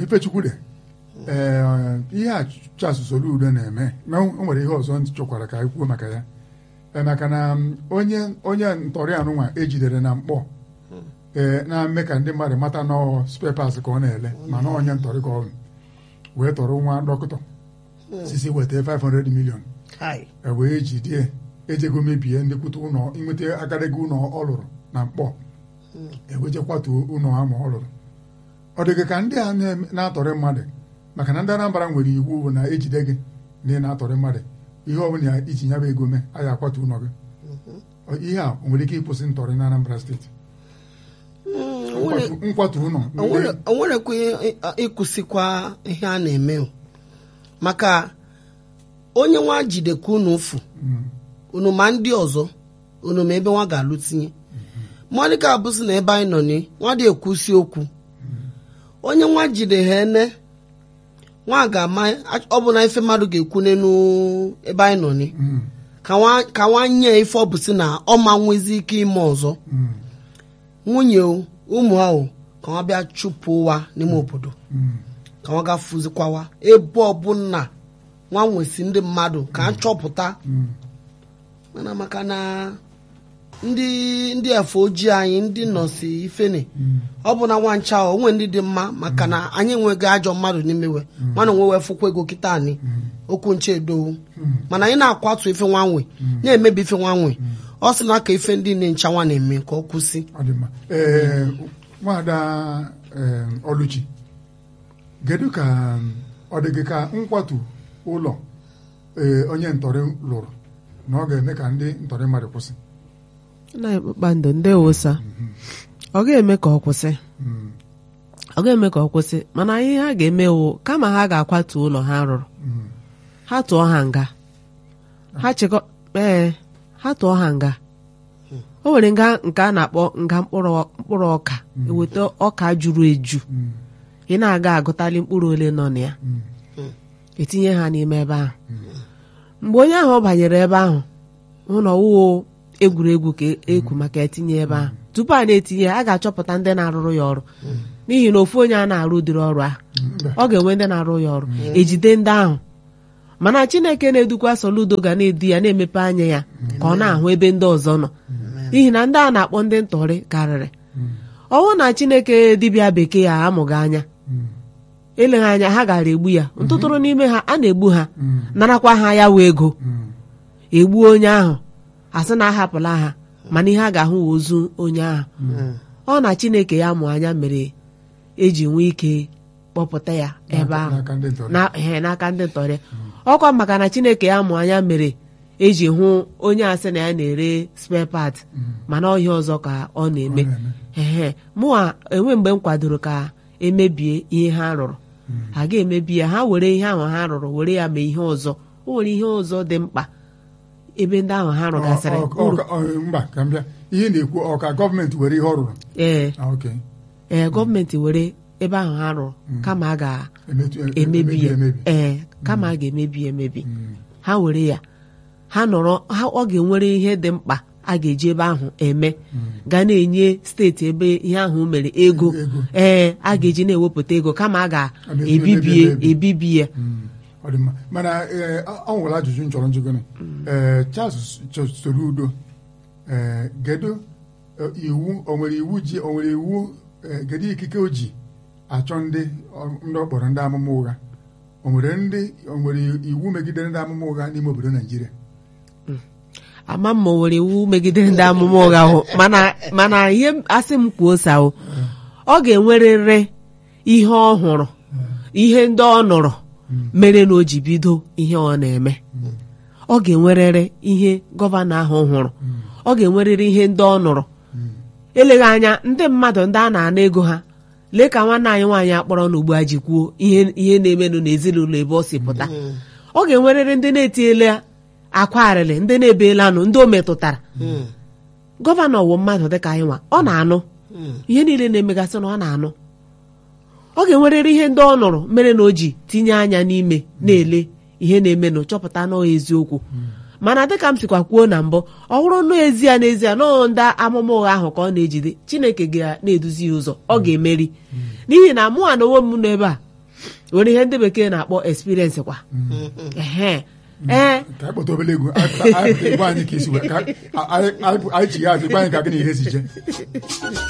ifechukwude ee ihe a Charles Soludo na-eme na o nwere ihe ọzọ chọkwara ka anyị kwuo maka ya Ee, maka na m, onye onye ntọrị anụnwa ejidere na mkpọ ee na-eme ka ndị mmadụ mata nọọ spare parts ka ọ na-ele mana onye ntọrị ka ọ bụ wee tọrọ nwa dọkịta sisi weta 500 million Hai. e wee jidie ejego mebie ndị kwute ụlọ inweta agadaga ụlọ ọ lụrụ na mkpọ eweje kwatuo ụlọ ha ma ọ lụrụ ọ dịghị ka ndị a na-eme- na-atọrị mmadụ maka na ndị Anambra nwere iwu bụ na ejide gị na ị na-atọrị mmadụ ihe ọ bụla iji nyaba ego mee a ya akwatu ụlọ gị Ọ- ihe a o nwere ike ịkwụsị ntọrị na Anambra steeti Mm, o nwere- Nkwatu- nkwatu ụlọ o nwere- o nwerekwa ihe- ịkwụsịkwa ihe a na-eme o. maka onye nwa jidekwa unu ụfụ Mm, unu ma ndị ọzọ unu ma ebe nwa ga-alụ tinye monica abụsị na ebe anyị nọ ni nwa dị ekwusi okwu onye nwa jide ha ene nwa ga-ama ọ bụ na ife mmadụ ga-ekwu n'enu ebe anyị nọ ni mm, ka nwa ka nwa nye ife ọ bụ si na ọ ma nwezi ike ime ọzọ mm, nwunye o ụmụ ha o ka nwa bịa chụpụ ụwa n'ime obodo mm. ka nwa gafuzikwawa ebe ọbụla nwa nwesi ndị mmadụ ka a chọpụta Mm. mana maka na ndị ndị efe ojii anyị ndị nọsi ifene ọ bụ na nwa ncha o onwe ndị dị mma maka na anyị enweghị ajọ mmadụ n'imewe mana onwe wee fụkwa ego kịta anyị okwu nche edowu mana anyị na-akwatu ife nwanwe na-emebi ife nwanwe ọ sị na ka ife ndị na-nchanwa na-eme ka ọ kwụsị ọ dị mma ee nwada ee, Oluchi kedu ka um, ọ dị gị ka nkwatu ụlọ ee, onye ntọrị lụrụ na ọ ga-eme ka ndị ntọrị mmadụ kwụsị nna anyị kpakpando ndewosa ọ ga-eme ka ọ kwụsị Mm, ọ ga-eme ka ọ kwụsị mana ihe ha ga-eme wụ kama ha ga-akwatu ụlọ ha rụrụ mm, ha tụọ ha nga ha chịkọ ee ha tụọ ha nga o nwere nga nke a na-akpọ nga mkpụrụ mkpụrụ ọka eweta ọka juru eju mm, ị na-aga agụtali mkpụrụ ole nọ na ya mm, etinye ha n'ime ebe ahụ mgbe onye ahụ banyere ebe ahụ hụ na ọwụwo egwuregwu ka ekwu maka etinye ebe ahụ tupu a na-etinye ya a ga-achọpụta ndị na-arụrụ ya ọrụ n'ihi na ofu onye a na-arụ ụdịrị ọrụ ahụ mba. ọ ga-enwe ndị na-arụ ya ọrụ ejide ndị ahụ mana chineke na-edukwa soludo ga na-edu ya na-emepe anya ya ka ọ na-ahụ ebe ndị ọzọ nọ n'ihi na ndị a na-akpọ ndị ntọrị karịrị ọnwụ na chineke dibịa bekee ya amụghị anya Mm, eleghị anya ha gara egbu ya ntụtụrụ n'ime ha a na-egbu ha mm, narakwa ha ya wee ego mm, egbuo onye ahụ asị na ahapụla ha mana ihe a ga-ahụ wụ ozu onye ahụ ọ na chineke ya mụ anya mere eji nwee ike kpọpụta ya ebe ahụ n'aka ndị ntọrị na ehe, n'aka ndị ntọrị ọkwa maka na chineke ya mụ anya mere eji hụ onye asị na ya na-ere spare part mana ọhịa ọzọ ka ọ na-eme Ọ na-eme. ehe mụwa enwe mgbe m kwadoro ka emebie ihe ha rụrụ ha ga-emebi ya ha were ihe ahụ ha rụrụ were ya mee ihe ọzọ o nwere ihe ọzọ dị mkpa ebe ndị ahụ ha rụgasịrị Ọ- ọ- uru ọ- ọ- mba ka m bịa ihe na-ekwu ọ ka gọọmenti were ihe ọ rụrụ ee Ah, ok ee gọọmenti were ebe ahụ ha rụrụ kama a Emetu- e- ga-emebi ya emebi ee kama a ga-emebi ya emebi Mm, ha were ya ha nọrọ ha ọ ga-enwere ihe dị mkpa a ga-eji ebe ahụ eme ga na-enye steeti ebe ihe ahụ mere ego Ego. ee a ga-eji na-ewepụta ego kama a Emebi- ga-ebibie emebi- ebibi ya mm, ọ dị mma mana ee, ọ ọ nwere ajụjụ m chọrọ njụgụnị ee Charles Ch- Soludo ee kedu eh, iwu o nwere iwu ji o nwere iwu eh, kedu ikike o ji achọ ndị ọ- ndị ọ kpọrọ ndị amụma ụgha o nwere ndị o nwere iwu megidere ndị amụma ụgha n'ime obodo Naijiria ama m ma o nwere iwu megidere ndị amụma ụgha ahụ mana mana ihe asị m kwuo sawo ọ ga-enwerịrị ihe ọ hụrụ ihe ndị ọ nụrụ mere na o ji bido ihe ọ na-eme ọ ga-enwerịrị ihe gọvanọ ahụ hụrụ ọ ga-enwerịrị ihe ndị ọ nụrụ eleghị anya ndị mmadụ ndị a na-ana ego ha lee ka nwanne anyị nwaanyị akpọrọ n'ugbu a ji kwuo ihe ihe na-emenụ n'ezinụlọ ebe ọ si pụta ọ ga-enwerịrị ndị na-etinyela akwa arịrị ndị na-ebeelanụ ndị o metụtara gọvanọ wụ mmadụ dịka anyị nwa ọ na-anụ ihe niile na-emegasị na ọ na-anụ ọ ga-enwerịrị ihe ndị ọ nụrụ mere na o ji tinye anya n'ime na-ele ihe na-emenụ chọpụta nọọ eziokwu mana dịka m sikwa kwuo na mbụ ọ bụrụ nọọ ezie n'ezie nọọ ndị amụma ụgha ahụ ka ọ na-ejide chineke ga na-eduzi ya ụzọ ọ ga-emeri n'ihi na mụ na onwe m nọ ebe a nwere ihe ndị bekee na-akpọ experience kwa ehe ee ka anyị kpọta obere egwu anyị pụta- anyị pụta egwu anyị ka isi wee ka anyị- anyị anyị- anyị chigha azụ gwa anyị ka gị na ihe si je